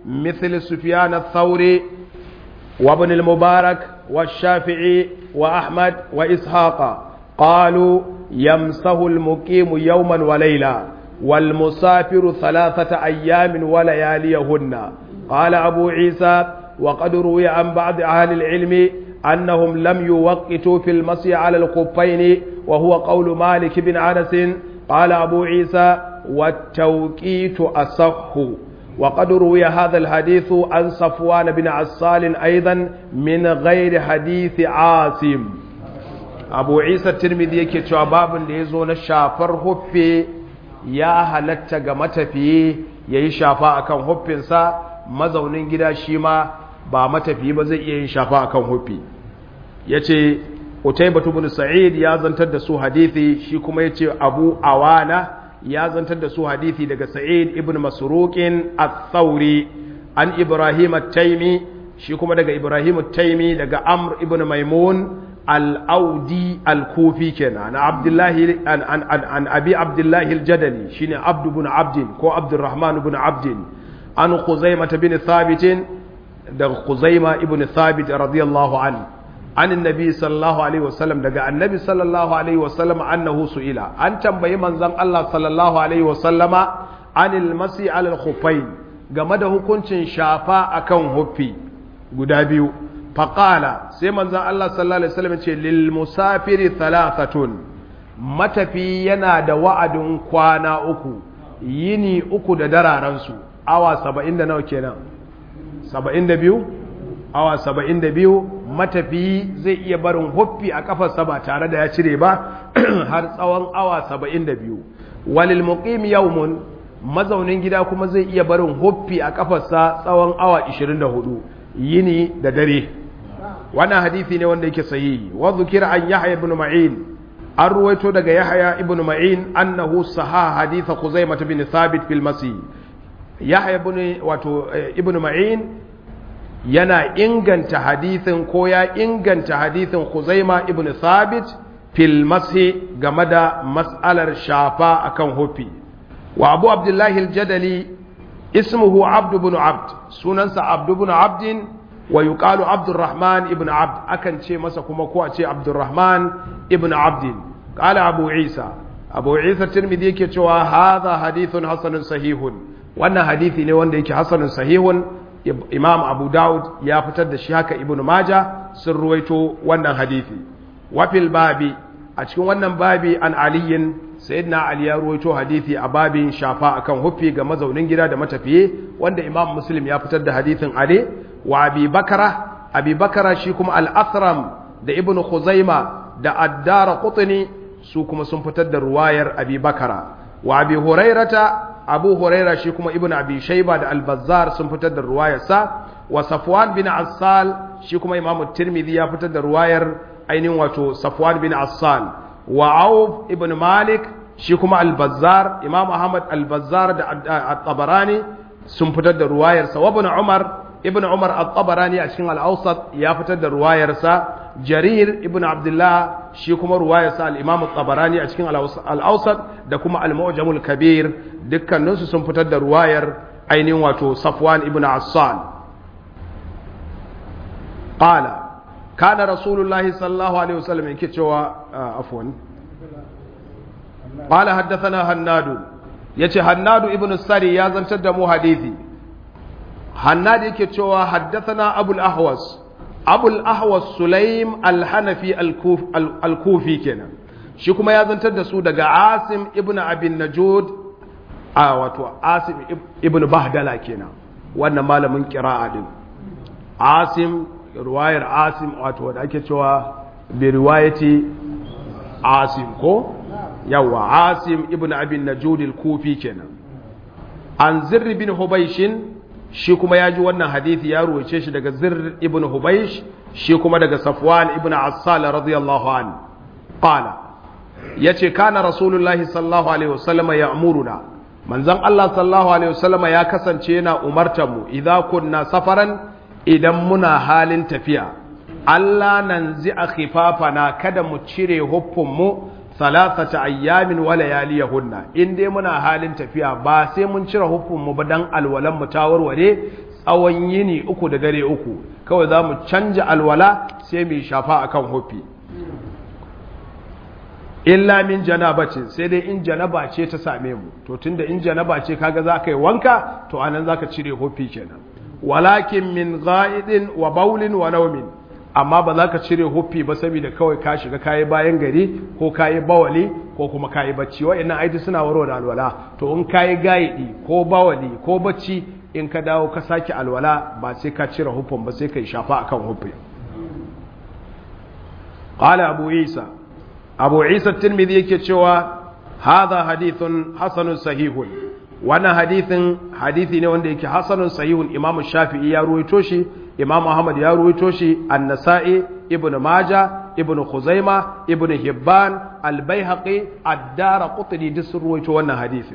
مثل سفيان الثوري وابن المبارك والشافعي وأحمد وإسحاق قالوا يمسه المقيم يوما وليلة والمسافر ثلاثة أيام ولياليهن قال أبو عيسى وقد روي عن بعض أهل العلم أنهم لم يوقتوا في المسي على الخفين وهو قول مالك بن أنس قال أبو عيسى والتوقيت أصح وقد روي هذا الحديث عن صفوان بن عسال أيضا من غير حديث عاصم أبو عيسى الترمذي yake cewa babin da ya zo na shafar huffe ya halatta ga matafiye ya yi shafa akan huffinsa mazaunin gida shi ma ba matafiye ba zai iya yin shafa akan huffi ya ce utaibatu bin sa'id ya zantar da su hadithi shi kuma ya ce abu awana ya zantar da su hadithi daga sa'id ibn masruqin al-thawri an ibrahim at-taimi shi kuma daga ibrahim at-taimi daga amr ibn maimun al-audi al-kufi kenan an abdullahi an an an abi abdullahi al-jadali shine abd ibn abd ko abdurrahman ibn abd an khuzaimah bin thabit daga khuzaima ibn thabit radiyallahu anhu an annabi sallallahu alaihi wasallam daga annabi sallallahu alaihi wasallam annahu su'ila an tambayi manzon Allah sallallahu alaihi wasallama anil masi alal khuffain game da hukuncin shafa akan huffi guda biyu faqala sai manzon Allah sallallahu alaihi wasallam ce lil musafiri thalathatun matafi yana da wa'adin kwana uku yini uku da dararansu awa 70 da nawa kenan 72 awa 72 matafiyi zai iya barin huffi a kafarsa ba tare da ya cire ba har tsawon awa saba'in da biyu walil muqim yawmun mazaunin gida kuma zai iya barin huffi a kafarsa tsawon awa ishirin da hudu yini da dare wannan hadisi ne wanda yake sahihi wa dhukira an yahya ibn ma'in an ruwaito daga yahya ibn ma'in annahu saha haditha khuzaimah bin thabit fil masih yahya ibn wato ibn ma'in yana inganta hadithin ko ya inganta hadithin Khuzaima ibn Thabit fil mashi game da mas'alar shafa akan hufi wa Abu Abdullahi al-Jadali ismuhu Abd ibn Abd sunansa Abd ibn Abd wa yuqalu Abdurrahman ibn Abd akan ce masa kuma ko a ce Abdurrahman ibn Abd qala Abu Isa Abu Isa Tirmidhi yake cewa hadha hadithun hasanun sahihun wannan hadisi ne wanda yake hasanun sahihun imam abu daud ya fitar da shi haka ibn maja sun ruwaito wannan hadithi wafil babi a cikin wannan babi an aliyin sayyidina ali ya ruwaito hadithi a babin shafa akan huffi ga mazaunin gida da matafiye wanda imam muslim ya fitar da hadithin ali wa abi bakara abi bakara shi kuma al-athram da ibn khuzaima da addara qutni su kuma sun fitar da ruwayar abi bakara wa abi hurairata abu huraira shi kuma ibn abi shaiba da albazar sun fitar da ruwayarsa wa safwan bin assal shi kuma imam tirmidhi ya fitar da ruwayar ainihin wato safwan bin assal wa auf ibn malik shi kuma albazar imam ahmad albazar da at-tabarani sun fitar da ruwayarsa wa ibn umar ibn umar at-tabarani a cikin al-awsat ya fitar da ruwayarsa jarir ibn abdullah shi kuma ruwayarsa al-imam at-tabarani a cikin al-awsat da kuma al-mu'jamul kabir dukkaninsu sun fitar da ruwayar ainihin wato safwan ibn assan qala kana rasulullahi sallallahu alaihi wasallam yake cewa afwan qala haddathana hannadu yace hannadu ibn sari ya zantar da mu hadisi hannadu yake cewa haddathana abul ahwas abul ahwas sulaim al-hanafi al-kufi kenan shi kuma ya zantar da su daga asim ibn abin najud a wato asim ibn bahdala kenan wannan malamin kira'a din asim ruwayar asim wato wanda ake cewa bi riwayati asim ko yawa asim ibn abin najud al-kufi kenan an zirr bin hubayshin shi kuma ya ji wannan hadithi ya ruwace shi daga zirr ibn hubaysh shi kuma daga safwan ibn assal radiyallahu an qala yace kana rasulullahi sallallahu alaihi wasallam ya'muruna manzon Allah sallallahu alaihi wasallam ya kasance yana umartar mu idza kunna safaran idan muna halin tafiya Allah nan zi a khifafana kada mu cire huffun mu salasata ayyamin wa layaliyahunna in dai muna halin tafiya ba sai mun cire huffun mu ba dan alwalan mu ta warware tsawon yini uku da dare uku kawai za mu canja alwala sai mu shafa akan hufi illa min janabacin sai dai in janaba ce ta same mu to tunda in janaba ce kaga za ka yi wanka to anan za ka cire hufi kenan walakin min ga'idin wa baulin wa naumin amma ba za ka cire hufi ba saboda kawai ka shiga kayi bayan gari ko kayi bawali ko kuma kayi bacci wa'annan aiti suna waro da alwala to in kayi ga'idi ko bawali ko bacci in ka dawo ka sake alwala ba sai ka cire hufin ba sai ka yi shafa akan hufi qala abu isa abu isa tirmidhi yake cewa hadha hadithun hasanun sahihun wannan hadithin hadithi ne wanda yake hasanun sahihun imam shafi'i ya ruwaito shi imam ahmad ya ruwaito shi an-nasa'i ibnu maja ibnu khuzaima ibnu hibban al-baihaqi ad-daraqutni duk sun ruwaito wannan hadithin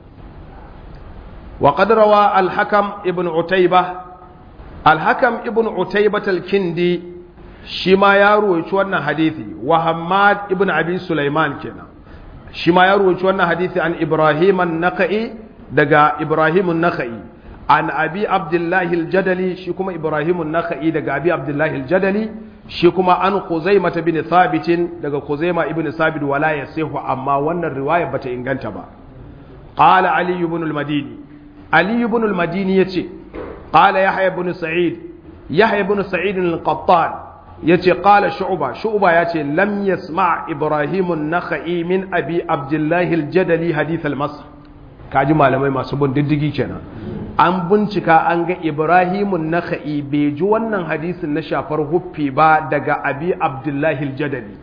wa qad rawa al-hakam ibnu utayba al-hakam ibnu utayba al-kindi shi ma ya ruwaci wannan hadithi wa Hamad ibn Abi Sulaiman kenan shi ma ya ruwaci wannan hadithi an Ibrahim an-Nakhai daga Ibrahim an-Nakhai an Abi Abdullah al-Jadali shi kuma Ibrahim an-Nakhai daga Abi Abdullah al-Jadali shi kuma an Khuzaimah bin Thabit daga Khuzaimah ibn Thabit wala yasihu amma wannan riwaya bata inganta ba qala Ali ibn al-Madini Ali ibn al-Madini yace qala Yahya ibn Sa'id Yahya ibn Sa'id al-Qattan yace qala shu'ba shu'ba yace lam yasma' ibrahim an-nakhai min abi abdullah al-jadali hadith al-masr kaji malamai masu bin diddigi kenan an bincika an ga ibrahim an-nakhai bai ji wannan hadisin na shafar huffi ba daga abi abdullah al-jadali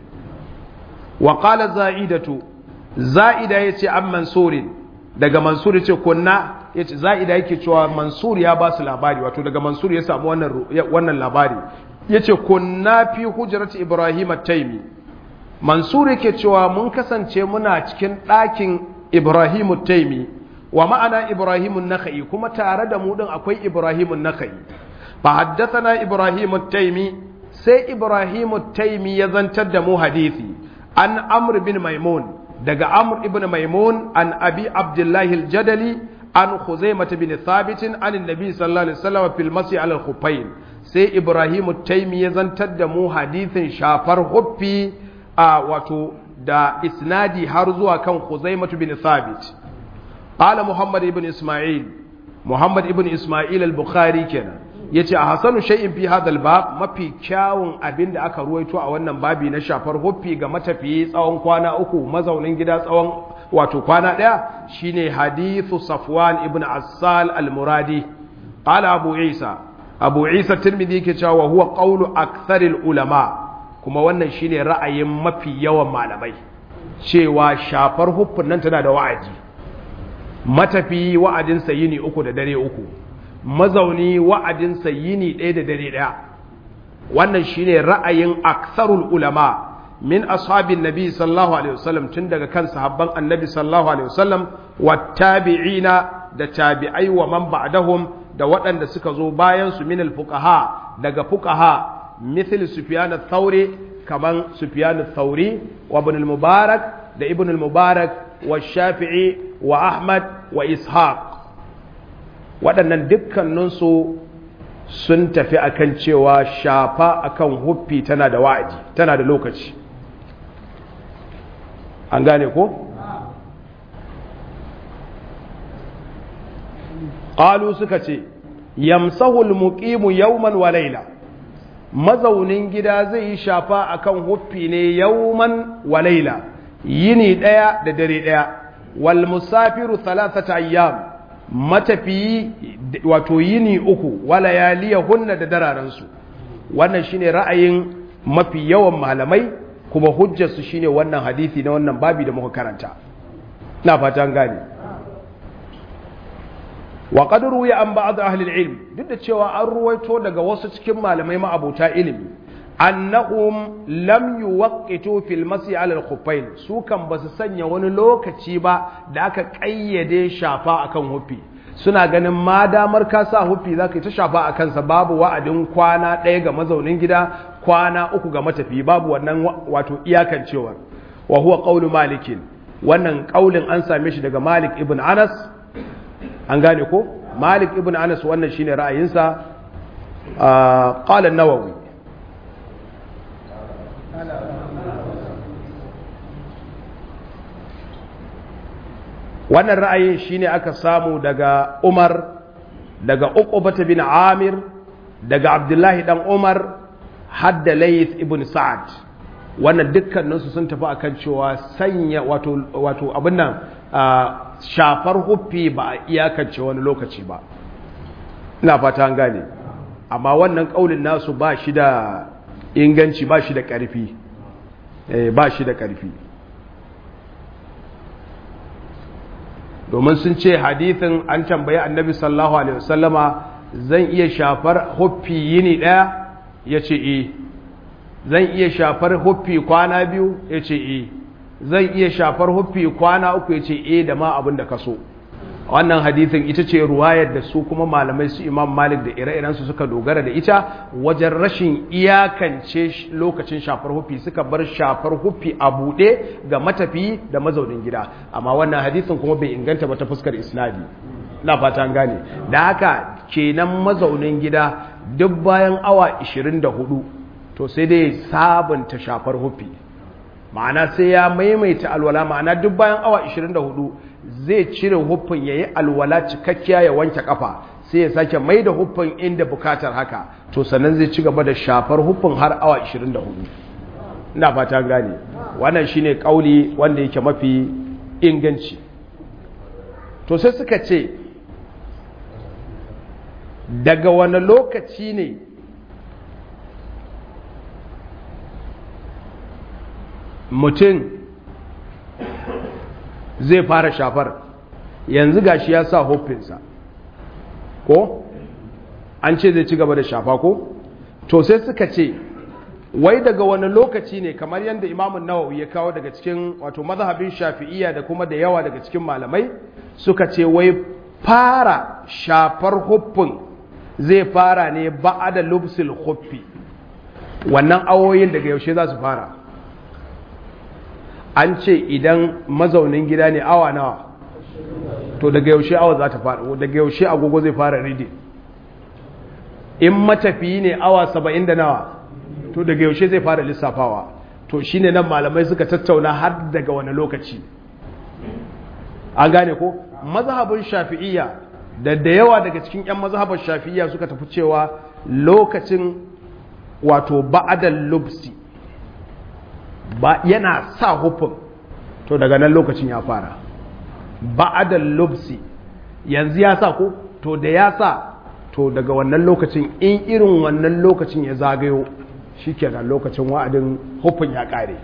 wa qala za'idatu za'ida yace an mansurin daga mansur yace kunna yace za'ida yake cewa mansur ya ba su labari wato daga mansur ya samu wannan wannan labari ya ce kunna fi hujjarci ibrahim taimi mansur yake cewa mun kasance muna cikin ɗakin ibrahim taimi wa ma'ana ibrahim naka'i kuma tare da mu din akwai ibrahim naka'i fa haddathana ibrahim taimi sai ibrahim taimi ya zantar da mu hadisi an amr bin maimun daga amr ibn maimun an abi abdullahi al-jadali an khuzaimah bin thabit an annabi sallallahu alaihi wasallam fil masih ala al-khuffain sai ibrahimu taimi ya zantar da mu hadithin shafar huffi a wato da isnadi har zuwa kan Khuzaimatu bin Thabit qala Muhammad ibn Isma'il Muhammad ibn Isma'il al-Bukhari kenan yace a hasanu shay'in fi hadha al-bab mafi kyawun abin da aka ruwaito a wannan babi na shafar huffi ga matafiyi tsawon kwana uku mazaunin gida tsawon wato kwana daya shine hadithu Safwan ibn Assal al-Muradi qala Abu Isa abu isa tirmidhi yake cewa wa huwa qawlu aktharil ulama kuma wannan shine ra'ayin mafi yawan malamai cewa shafar huffun nan tana da wa'adi matafi wa'adin yini uku da dare uku mazauni wa'adin yini ɗaya da dare ɗaya wannan shine ra'ayin aktharul ulama min ashabin nabi sallallahu alaihi wasallam tun daga kan sahabban annabi sallallahu alaihi wasallam wattabi'ina da tabi'ai wa man ba'dahum da waɗanda suka zo bayan su minal fuqaha daga fuqaha mithl sufyan ath-thawri kaman sufyan ath-thawri wa ibn al-mubarak da ibn al-mubarak wa shafi'i wa ahmad wa ishaq waɗannan dukkanin su sun tafi akan cewa shafa akan huffi tana da wa'adi tana da lokaci an gane ko qalu suka ce yamsahul muqimu yawman wa layla mazaunin gida zai yi shafa akan huffi ne yawman wa layla yini daya da dare daya wal musafiru thalathata ayyam matafiyi wato yini uku wala yaliyahunna da dararan su wannan shine ra'ayin mafi yawan malamai kuma hujjar su shine wannan hadisi na wannan babi da muka karanta na fatan gane wa qad ruwiya an ba'd ahli al-ilm duk da cewa an ruwaito daga wasu cikin malamai ma'abuta ilimi annahum lam yuwaqqitu fil masi ala al-khuffain su kan basu sanya wani lokaci ba da aka kayyade shafa akan hufi suna ganin ma damar ka sa hufi zaka yi ta shafa a kansa babu wa'adin kwana ɗaya ga mazaunin gida kwana uku ga matafi babu wannan wato iyakancewa wa huwa qawlu malikin wannan kaulin an same shi daga malik ibn anas an gane ko malik ibn anas wannan shine ra'ayinsa qala an-nawawi wannan ra'ayin shine aka samu daga umar daga uqbata bin amir daga abdullahi dan umar hadda layth ibn sa'ad wannan dukkaninsu sun tafi akan cewa sanya wato wato abin nan shafar huffi ba a iyakance wani lokaci ba ina fata an gane amma wannan kaulin nasu ba shi da inganci ba shi da ƙarfi ba shi da ƙarfi domin sun ce hadithin an tambayi annabi sallallahu alaihi wasallama zan iya shafar huffi yini ɗaya ya ce e zan iya shafar huffi kwana biyu ya ce e zan iya shafar huffi kwana uku ya ce e da ma abin da ka so wannan hadithin ita ce ruwayar da su kuma malamai su imam malik da ire-irensu suka dogara da ita wajen rashin iyakance lokacin shafar huffi suka bar shafar huffi a buɗe ga matafi da mazaunin gida amma wannan hadithin kuma bai inganta ba ta fuskar isnadi na fata an gane da haka kenan mazaunin gida duk bayan awa 24 to sai dai sabunta shafar huffi ma'ana sai ya maimaita alwala ma'ana duk bayan awa 24 zai cire huffin ya yi alwala cikakkiya ya wanke kafa sai ya sake mai da huffin inda bukatar haka to sannan zai ci gaba da shafar huffin har awa 24 ina fata gane wannan shine kauli wanda yake mafi inganci to sai suka ce daga wani lokaci ne mutum zai fara shafar yanzu gashi ya sa huffinsa ko an ce zai ci gaba da shafa ko to sai suka ce wai daga wani lokaci ne kamar yadda imamun nawawi ya kawo daga cikin wato mazhabin shafi'iyya da kuma da yawa daga cikin malamai suka ce wai fara shafar huffin zai fara ne ba'ada lubsil huffi wannan awoyin daga yaushe za su fara an ce idan mazaunin gida ne awa nawa to daga yaushe awa za ta fara daga yaushe agogo zai fara ridi in matafiyi ne awa saba'in da nawa to daga yaushe zai fara lissafawa to shine nan malamai suka tattauna har daga wani lokaci an gane ko mazhabin shafi'iyya da da yawa daga cikin 'yan mazhabar shafi'iyya suka tafi cewa lokacin wato ba'adal lubsi ba yana sa hufin to daga nan lokacin ya fara ba'adal lubsi yanzu ya sa ko to da ya sa to daga wannan lokacin in irin wannan lokacin ya zagayo shikenan lokacin wa'adin hufin ya kare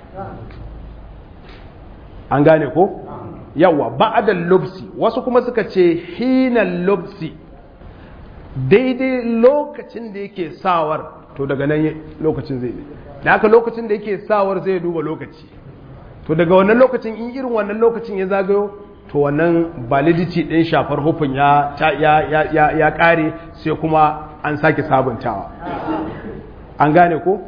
an gane ko yawa ba'adal lubsi wasu kuma suka ce hinal lubsi daidai lokacin da yake sawar to daga nan lokacin zai da haka lokacin da yake sawar zai duba lokaci to daga wannan lokacin in irin wannan lokacin ya zagayo to wannan validity din shafar hufin ya ya ya ya kare sai kuma an sake sabuntawa an gane ko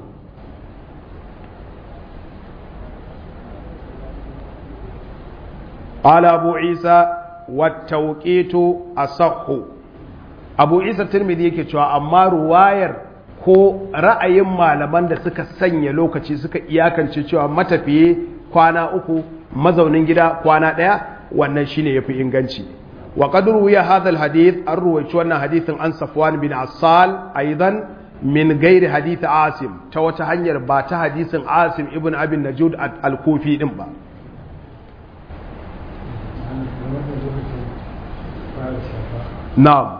قال أبو عيسى والتوقيت أصح أبو عيسى الترمذي yake cewa amma ruwayar ko ra'ayin malaman da suka sanya lokaci suka iyakance cewa matafiye kwana uku mazaunin gida kwana ɗaya wannan shine yafi inganci wa qad ruwiya hadha alhadith an ruwaici wannan hadithin an Safwan bin Assal aidan min gairi hadith Asim ta wata hanyar ba ta hadisin Asim ibn Abin Najud al-Kufi din ba na'am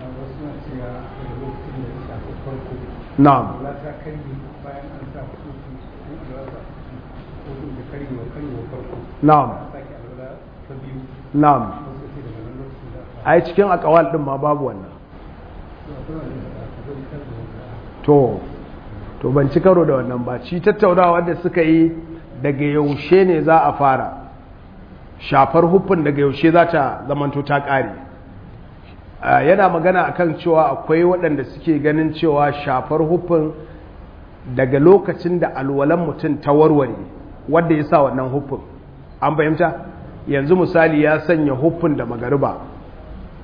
na'am na'am na'am ai cikin akawal din ma babu wannan to to ban ci karo da wannan ba ci tattaunawa da suka yi daga yaushe ne za a fara shafar hufin daga yaushe za ta zamanto ta ƙare yana magana akan cewa akwai waɗanda suke ganin cewa shafar hufin daga lokacin da alwalan mutum ta warware wadda ya sa wannan hufin an fahimta yanzu misali ya sanya hufin da magariba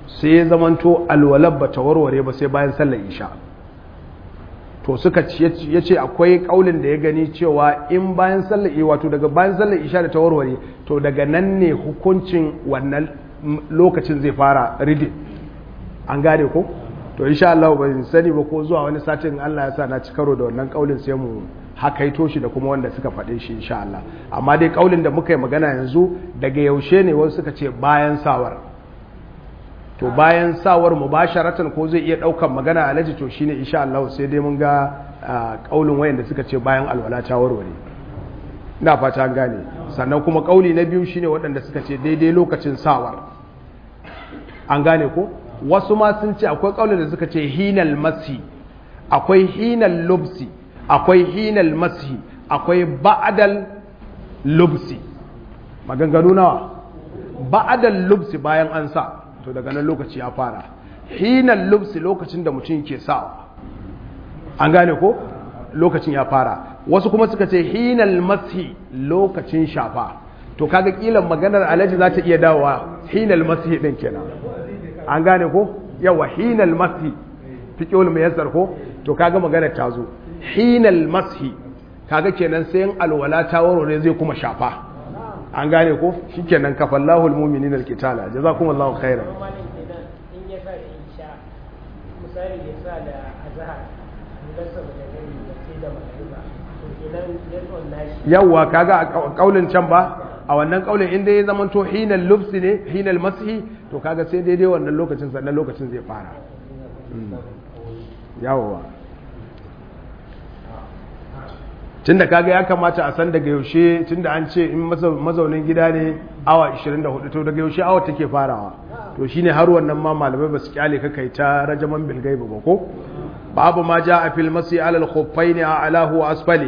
sai ya zamanto alwalar ba ta warware ba sai bayan sallar isha to suka ya ce akwai kaulin da ya gani cewa in bayan sallar wato daga bayan sallar isha da ta warware to daga nan ne hukuncin wannan lokacin zai fara ridin an gane ko to insha Allah ban sani ba ko zuwa wani satin Allah ya sa na ci karo da wannan kaulin sai mu hakaito shi da kuma wanda suka faɗe shi insha Allah amma dai kaulin da muka yi magana yanzu daga yaushe ne wasu suka ce bayan sawar to bayan sawar mubasharatan ko zai iya daukan magana alaji to shine insha Allah sai dai mun ga kaulin wayanda suka ce bayan alwala ta warware ina fata an gane sannan kuma kauli na biyu shine waɗanda suka ce daidai lokacin sawar an gane ko wasu ma sun ce akwai kaulin da suka ce hinal masi akwai hinal lubsi akwai hinal masi akwai ba'dal lubsi maganganu nawa ba'dal lubsi bayan an sa to daga nan lokaci ya fara hinal lubsi lokacin da mutum ke sawa an gane ko lokacin ya fara wasu kuma suka ce hinal masi lokacin shafa to kaga kilan maganar alaji za ta iya dawowa hinal masi din kenan an gane ko yawa hinal masi fiqhul muyassar ko to kaga maganar ta zo hinal masi kaga kenan sai alwala ta warware zai kuma shafa an gane ko shikenan kafallahu almu'minina alqitala jazakumullahu khairan in ya sa da isha misali ya sa da azhar lasa da gani da sai da magariba to kenan ya tsonna shi yawa kaga a kaulin can ba a wannan kaulin inda ya zama to hinal lubsi ne hinal mashi to kaga sai daidai wannan lokacin sannan lokacin zai fara yawa tunda kaga ya kamata a san daga yaushe tunda an ce in mazaunin gida ne awa 24 to daga yaushe awa take farawa to shine har wannan ma malamai ba su kyale ka kai ta rajaman bilgai ba ko babu ma ja a fil masi alal khuffaini a alahu wa asfali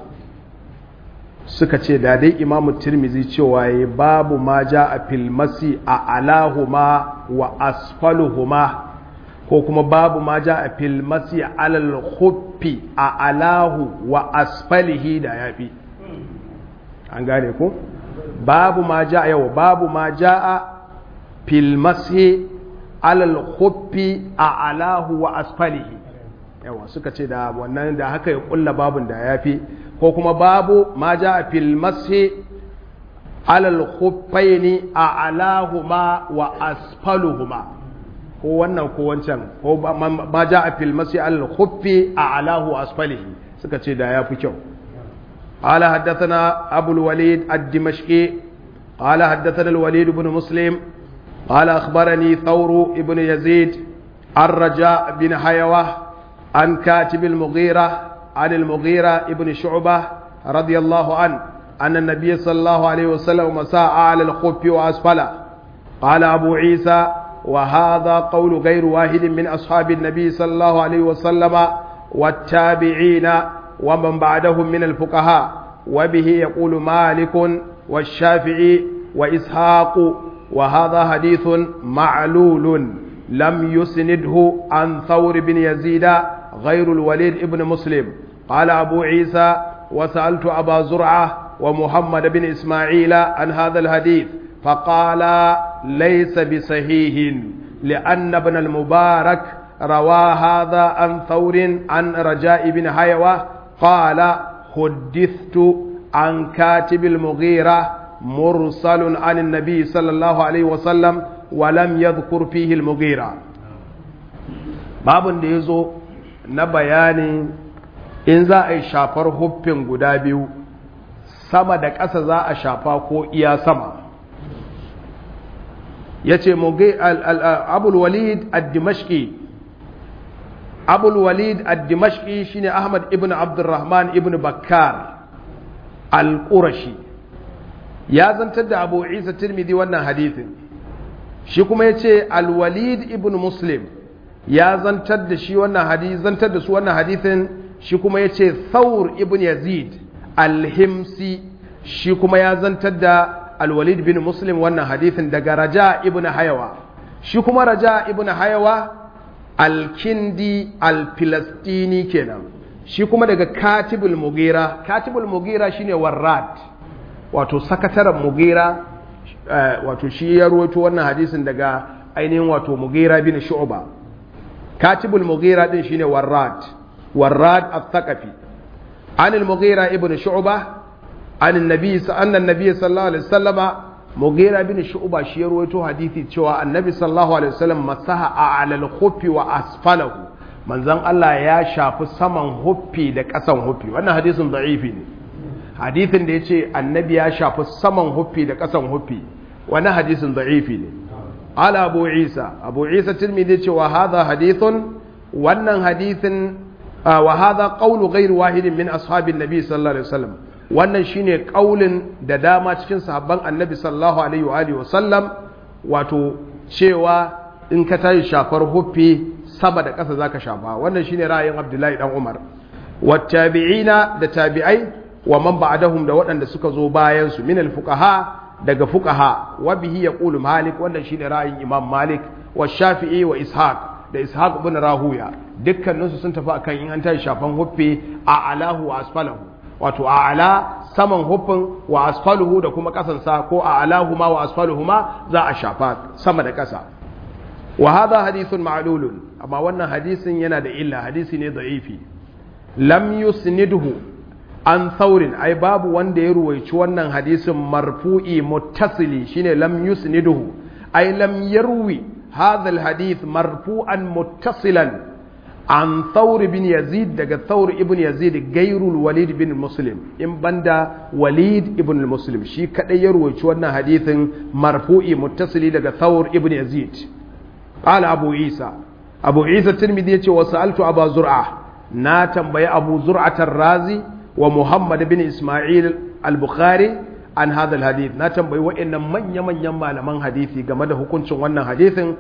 suka ce da dai imamu tirmizi cewa ya babu ma ja a fil masi a alahuma wa asfaluhuma ko kuma babu ma ja a filmasi alal khuffi a alahu wa asfalihi da ya fi an gane ko babu ma ja yau babu ma ja a filmasi alal khuffi a alahu wa asfalihi yawa suka ce da wannan da haka ya kulla babun da ya fi ko kuma babu ma ja a filmasi alal khuffaini a alahuma wa asfaluhuma ko wannan ko wancan ko ma ja a filmasi al-khuffi a alahu asfalihi suka ce da ya fi kyau قال حدثنا أبو الوليد الدمشقي قال حدثنا الوليد بن مسلم قال أخبرني ثور بن يزيد الرجاء بن حيوة عن كاتب المغيرة عن المغيرة بن شعبة رضي الله عنه أن النبي صلى الله عليه وسلم مساء على الخف وأسفله قال أبو عيسى وهذا قول غير واحد من أصحاب النبي صلى الله عليه وسلم والتابعين ومن بعدهم من الفقهاء وبه يقول مالك والشافعي وإسحاق وهذا حديث معلول لم يسنده عن ثور بن يزيد غير الوليد ابن مسلم قال أبو عيسى وسألت أبا زرعة ومحمد بن إسماعيل عن هذا الحديث فقال ليس بصحيح لأن ابن المبارك روى هذا عن ثور عن رجاء بن حيوة قال حدثت عن كاتب المغيرة مرسل عن النبي صلى الله عليه وسلم ولم يذكر فيه المغيرة باب يزو نبياني in za a yi shafar huffin guda biyu sama da ƙasa za a shafa ko iya sama ya ce abulwalid ad-dimashqi abulwalid ad-dimashqi shine ahmad ibn abdurrahman ibn bakkar al-qurashi ya zantar da abu isa tirmidhi wannan hadithin shi kuma ya ce al-walid ibn muslim ya zantar da shi wannan hadith zantar da su wannan hadithin shi kuma ya ce thawr ibn yazid al-himsi shi kuma ya zantar da alwalid bin muslim wannan hadithin daga raja ibn hayawa shi kuma raja ibn hayawa alkindi alfilastini kenan shi kuma daga katibul mugira katibul mugira shine warrad wato sakataren mugira wato shi ya ruwaito wannan hadisin daga ainihin wato mughira bin shu'ba katibul mughira din shine warrad warrad al-thaqafi an al-mughira ibn shu'ba an annabi anna annabi sallallahu alaihi wasallama mughira bin shu'ba shi ya rawaito hadisi cewa annabi sallallahu alaihi wasallam masaha ala al-khuffi wa asfalahu manzon Allah ya shafi saman huffi da ƙasan huffi wannan hadisin da'ifi ne hadisin da yace annabi ya shafi saman huffi da ƙasan huffi wannan hadisin da'ifi ne ala abu isa abu isa tirmidhi ce wa hadha hadithun wannan hadisin wa hadha qawlu ghayr wahidin min ashabin nabi sallallahu alaihi wasallam wannan shine kaulin da dama cikin sahabban annabi sallallahu alaihi wa alihi wasallam wato cewa in ka tashi shafar huffi sama da ƙasa zaka shafa wannan shine ra'ayin abdullahi dan umar wattabi'ina da tabi'ai wa man ba'dahum da waɗanda suka zo bayan su min al-fuqaha daga fuqaha wa bihi yaqulu malik wannan shine ra'ayin imam malik wa shafi'i wa ishaq da ishaq ibn rahuya dukkaninsu sun tafi akan in an tashi shafan huffi a alahu wa asfalahu wato a ala saman huffin wa asfaluhu da kuma kasansa ko a alahu ma wa asfaluhu ma za a shafa sama da kasa wa hadha hadithun ma'lulun amma wannan hadisin yana da illa hadisi ne da'ifi lam yusnidhu an saurin ai babu wanda ya ruwaici wannan hadisin marfu'i muttasili shine lam yusniduhu ai lam yarwi hadha alhadith marfu'an muttasilan an thawr bin yazid daga thawr ibn yazid gairul walid bin muslim in banda walid ibn muslim shi kadai ya ruwaici wannan hadisin marfu'i muttasili daga thawr ibn yazid qala abu isa abu isa tirmidhi yace wa sa'altu abu zur'a na tambayi abu zur'atar razi wa Muhammad bin Ismail al-Bukhari an hadha hadith na tambayi wa'annan manya-manyan malaman hadisi game da hukuncin wannan hadisin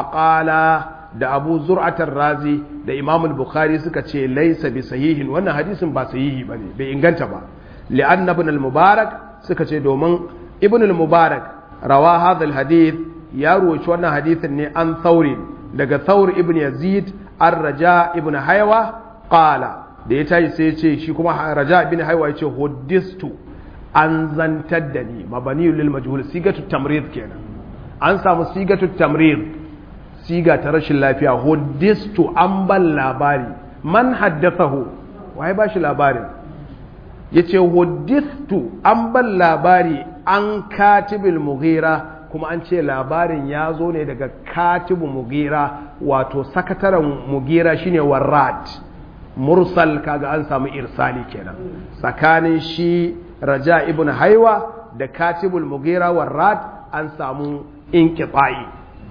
faqala da Abu Zur'atar Razi da Imam al-Bukhari suka ce laysa bi sahihin wannan hadisin ba sahihi bane bai inganta ba li'anna ibn al-Mubarak suka ce domin ibn al-Mubarak rawa hadha hadith ya ruwaci wannan hadisin ne an Thawri daga Thawr ibn Yazid ar-Raja ibn Haywa qala da ya tashi sai ce shi kuma raja bin haiwa ya ce huddistu an zantar da ni mabani lil majhul sigatu tamrid kenan an samu sigatu tamrid siga ta rashin lafiya huddistu an ban labari man haddathahu waye ba shi labarin yace huddistu an ban labari an katibil mughira kuma an ce labarin ya zo ne daga katibu mughira wato sakataren mughira shine warrat mursal kaga an samu irsali kenan tsakanin shi raja ibn haiwa da katibul mugira warrad an samu inqita'i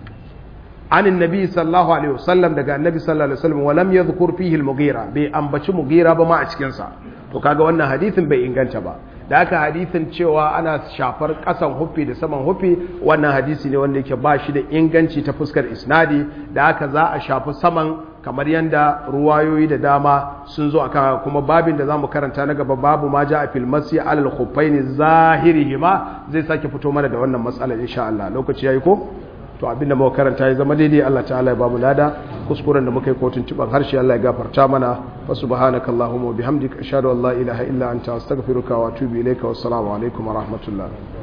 an annabi sallallahu alaihi wasallam daga annabi sallallahu alaihi wasallam walam yadhkur fihi al-mugira bai ambaci mugira ba ma a cikin sa to kaga wannan hadisin bai inganta ba da aka hadisin cewa ana shafar kasan huffi da saman huffi wannan hadisi ne wanda yake ba shi da inganci ta fuskar isnadi da aka za a shafi saman kamar yadda ruwayoyi da dama sun zo akan kuma babin da zamu karanta na gaba babu ma ja a filmasi alal khuffaini zahirihima zai sake fito mana da wannan matsalar insha Allah lokaci yayi ko to abinda muka karanta ya zama daidai Allah ta'ala ya bamu lada kuskuren da muka yi kotun tuban harshe Allah ya gafarta mana fa subhanakallahumma wa bihamdika ashhadu an la ilaha illa anta astaghfiruka wa atubu ilayka wassalamu alaikum wa rahmatullah